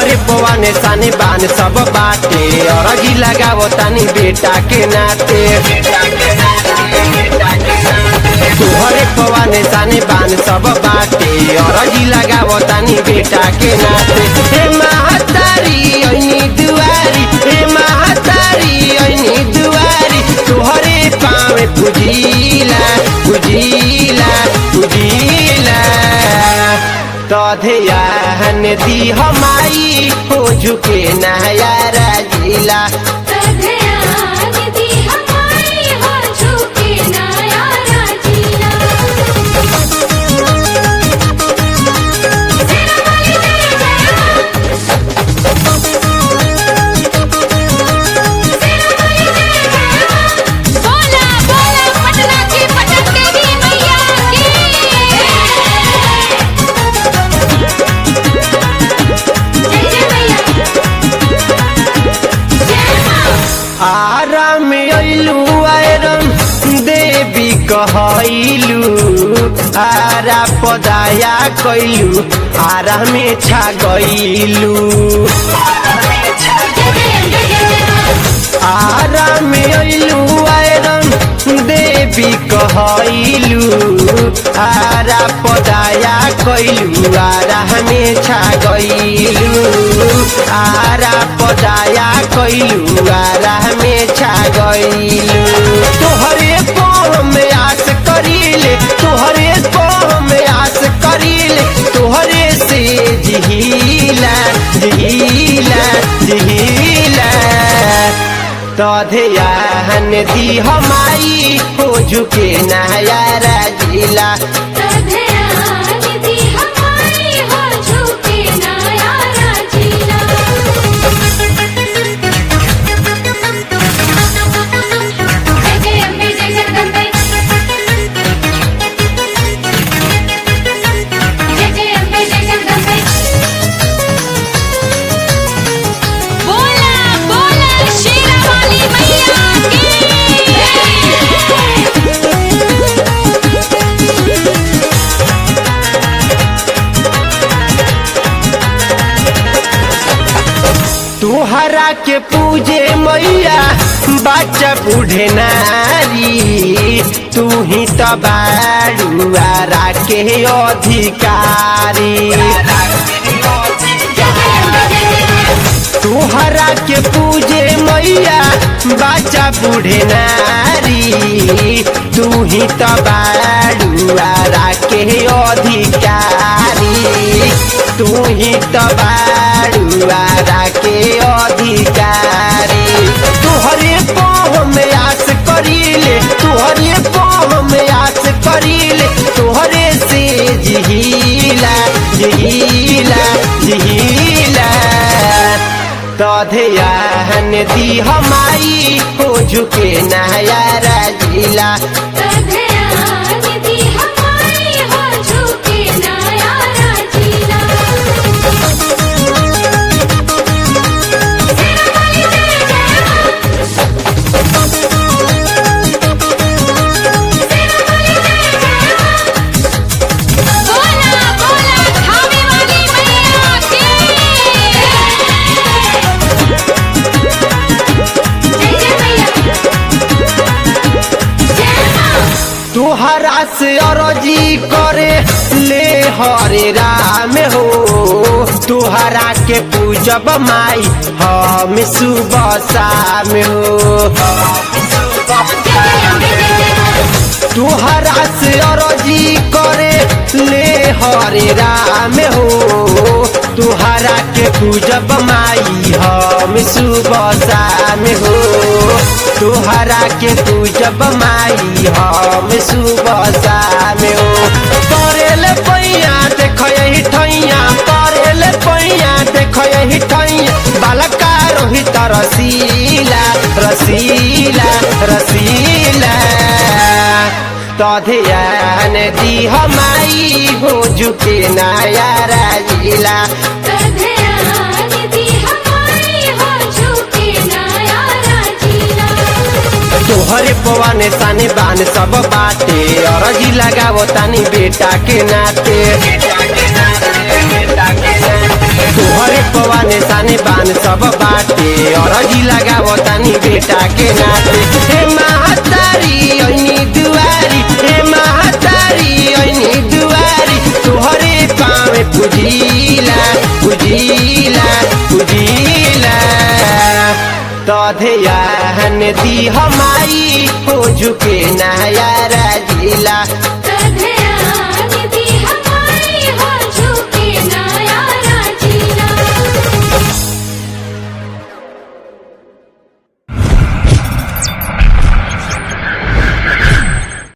तोहरे पवाने साने बान सब बाटे अरजी लगावो तानी बेटा के नाते तोहरे पवाने साने बान सब बाटे अरजी लगावो तानी बेटा के नाते हे महतारी ऐनी दुआरी हे महतारी ऐनी दुआरी तोहरे पावे पुजीला पुजीला पुजीला तधयान दी हमाई हो झुके नया राजीला तधयान दी हमारी हो झुके नया राजीला सेना वाली जय जय हो सेना वाली जय जय हो बोला बोला पटना की पटक देवी मैया की जय जय मैया जय मां आराम अइलू आयरन देवी कहैलू आरा पदाया कैलू आरा में छा गइलू आराम अइलू आयरन देवी कहैलू आरा पदाया कैलू आरा में छा गइलू आरा पदाया कैलू आरा में छा गइलू तोहरे पाँव में आस करीले तोहरे पाँव में आस करीले तोहरे से जिहिला जिहिला जिहिला तधयान दी हमारी हो झुके नया राजीला तधयान दी हमारी हो झुके नया राजीला जय जय अम्बे जय जगदम्बे जय जय अम्बे जय जगदम्बे बोला बोला शेरा वाली मैया तुहरा के पूजे मैया बच्चा बूढ़े नारी तू ही तो बाड़ुआरा के अधिकारी तुहरा के पूजे मैया बच्चा बूढ़े नारी तू ही तो बाड़ुआरा के अधिकारी तू ही तो बाड़ुआरा के अधिकारी तुहरे पाँव में आस करीले तुहरे पाँव में आस करीले तुहरे से जिहिला जिहिला जिहिला तधयान दी हमारी हो झुके नया राजीला तधयान दी हमारी हो झुके नया राजीला सेना वाली जय जय हो सेना वाली जय जय हो बोला बोला खावे वाली मैया की जय जय मैया जय मां तुहरा से अरजी करे ले हरे राम हो तुहरा के पूजब माई हम सुबह शाम हो तुहरा से अरजी करे ले हरे राम हो तुहरा के पूजब माई हम सुबह शाम हो तुहरा के पूजब माई हम सुबह शाम हो करेल पैया देख यही ठैया करेल पैया देख यही ठैया बालका रोहित रसीला रसीला रसीला तधयान दी हमारी हो झुके नया राजीला तधयान दी हमारी हो झुके नया राजीला तोहरे पवाने साने बान सब बाटे अरजी लगावो तानी बेटा के नाते तोहरे पवाने साने बान सब बाटे अरजी लगावो तानी बेटा के नाते हे महतारी ऐनी दुआरी हे महतारी ऐनी दुआरी तोहरे पावे पुजीला पुजीला पुजीला तधयान दी हमारी हो झुके नया राजीला